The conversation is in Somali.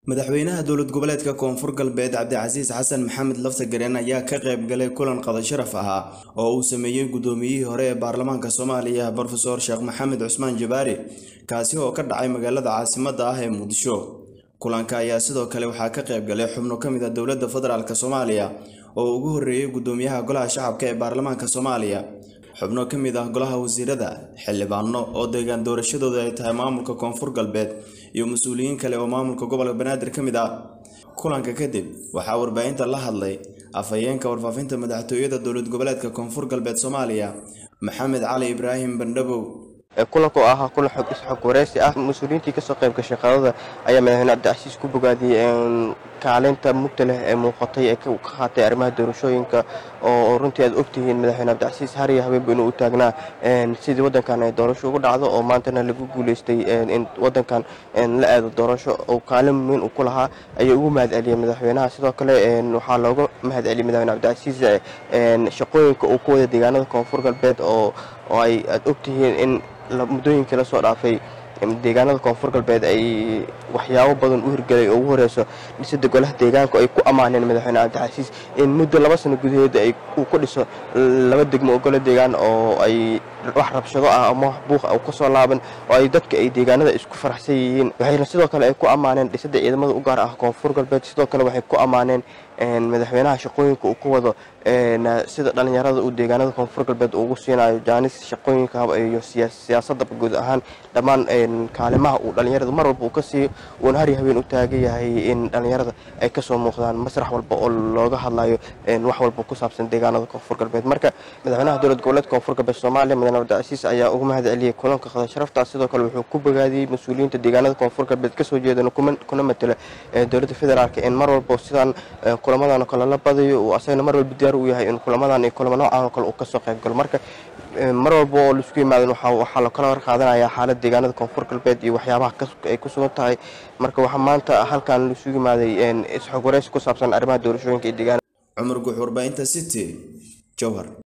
madaxweynaha dowlad goboleedka koonfur galbeed cabdicasiis xasan maxamed laftagareen ayaa ka qayb galay kulan qada sharaf ahaa oo uu sameeyey guddoomiyihii hore ee baarlamaanka soomaaliya brofeor sheekh maxamed cusmaan jabaari kaasi oo ka dhacay magaalada caasimadda ah ee muqdisho kulanka ayaa sidoo kale waxaa ka qayb galay xubno ka mid a dowladda federaalk soomaaliya oo ugu horreeyey guddoomiyaha golaha shacabka ee baarlamaanka soomaaliya xubno ka mid ah golaha wasiirada xildhibaano oo deegaan doorashadooda ay tahay maamulka koonfur galbeed iyo mas-uuliyiin kale oo maamulka gobolka banaadir ka mid ah kulanka kadib waxaa warbaahinta la hadlay afhayeenka warfaafinta madaxtooyada dowlad goboleedka koonfur galbeed soomaaliya maxamed cali ibraahim bandhabow kulanka oo ahaa kulan xog isxog wareysi ah mas-uuliyiintii kasoo qayb gashay qadada ayaa madaxweyne cabdicasiis ku bogaadiyey kaalinta mugta leh ee muuqatay ee ka qaatay arrimaha doorashooyinka oo runtii aad ogtihiin madaxweyne cabdicasiis hariya habeenba inuu u taagnaa sidii waddankan ay doorasho ugu dhacdo oo maantana lagu guuleystay in waddankan la aado doorasho oo kaalin weyn uu ku lahaa ayuu ugu mahad celiyey madaxweynaha sidoo kale waxaa looga mahad celiyey madaxweyne cabdicasiis shaqooyinka uu ku wada deegaanada koonfur galbeed oo ay aad ogtihiin in muddooyinkii lasoo dhaafay deegaanada koonfur galbeed ay waxyaabo badan u hirgelay oo ugu horeyso dhisada golaha deegaanka ay ku ammaaneen madaxweyne cabdicasiis in muddo laba sano gudaheeda uu ku dhiso laba degmo oo golo deegaan oo ay wax rabshado ah ama wax buuq ah kasoo laaban oo ay dadka ay deegaanada isku faraxsan yihiin waxayna sidoo kale ay ku ammaaneen dhisada ciidamada u gaar ah koonfur galbeed sidoo kale waxay ku ammaaneen madaxweynaha shaqooyinka uu ku wado sida dhallinyarada uu deegaanada koonfur galbeed ugu siinayo jaanis shaqooyinka iyo siyaasadda guud ahaan dhammaan kaalimaha uu dhallinyarada mar walba uu ka siiyo uuna hari habeen u taagan yahay in dhallinyarada ay kasoo muuqdaan masrax walba oo looga hadlayo wax walba ku saabsan deegaanada koonfur galbeed marka madaxweynaha dowlad goboleedka koonfur galbeed soomaaliya mudane cabdicasiis ayaa ugu mahad celiyey kulanka qada sharafta sidoo kale wuxuu ku bogaadiyey mas-uuliyiinta deegaanada koonfur galbeed kasoo jeedana kuna matela dowladda federaalk in mar walba sidaan kulamadan oo kale la badayo uu asagana mar walba diyaar u yahay in kulamadan iyo kulamo noocan oo kale uu kasoo qayb galo marka mar walba oo laisku yimaadan waxaa la kala warqaadanaya xaalad deegaanada koonfur galbeed iyo waxyaabaha ay ku sugan tahay marka waxaa maanta halkan laisugu yimaaday isxog wareysi ku saabsan arrimaha doorashooyinka iyo deegaanada cumar guux warbaahinta city jowhar